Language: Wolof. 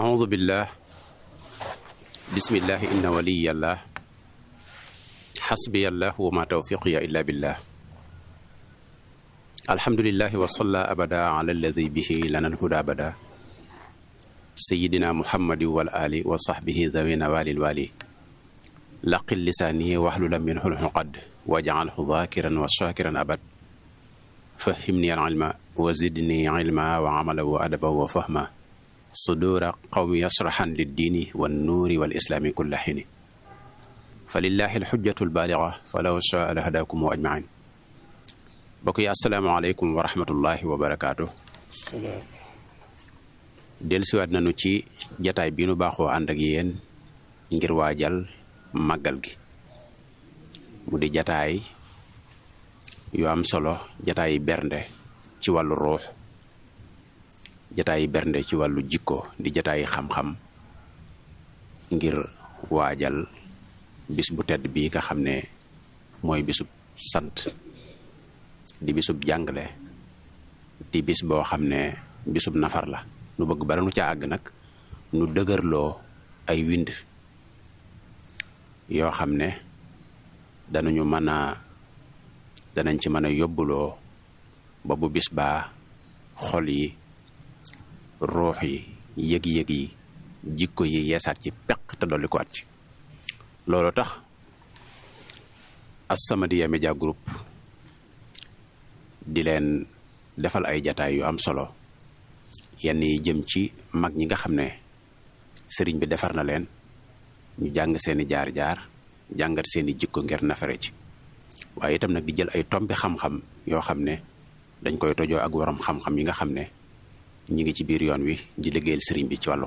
أعوذ بالله بسم الله إن ولي الله حسبي الله وما توفيقي إلا بالله الحمد لله وصلى أبدا على الذي به لنا الهدى أبدا سيدنا محمد والآل وصحبه ذوي نوال الوالي لقل لساني واحلل منه العقد واجعله ذاكرا وشاكرا أبد فهمني العلم وزدني علما وعملا وأدبا وفهما صدور قوم يشرحا للدين والنور والإسلام كل حين فلله الحجة البالغة فلو شاء لهداكم أجمعين بقي السلام عليكم ورحمة الله وبركاته dellusiwaat nañu ci jataay bi nu baaxoo ànd ak yéen ngir waajal màggal gi mu di jataay yu am solo jataay bernde ci wàllu ruux jataay bernde ci wàllu jikko di jataay xam-xam ngir waajal bis bu tedd bii nga xam ne mooy bisub sant di bisub jàngale di bis boo xam ne bisub nafar la nu bëgg bara nu ca àgg nag nu dëgërloo ay wind yoo xam ne danañu mën a danañ ci mën a yóbbuloo ba bu bis baa xol yi ruux yi yëg-yëg yi jikko yi yeesaat ci peq te dolli ko at ci loolu tax As-Samadiyya Media Group di leen defal ay jataay yu am solo yenn yi jëm ci mag ñi nga xam ne sëriñ bi defar na leen ñu jàng seeni jaar-jaar jàngat seeni jikko ngir nafare ci waaye itam nag di jël ay tombi xam-xam yoo xam ne dañ koy tojoo ak waroom xam-xam yi nga xam ne ñi ngi ci biir yoon wi di liggéeyal sëriñ bi ci wàllu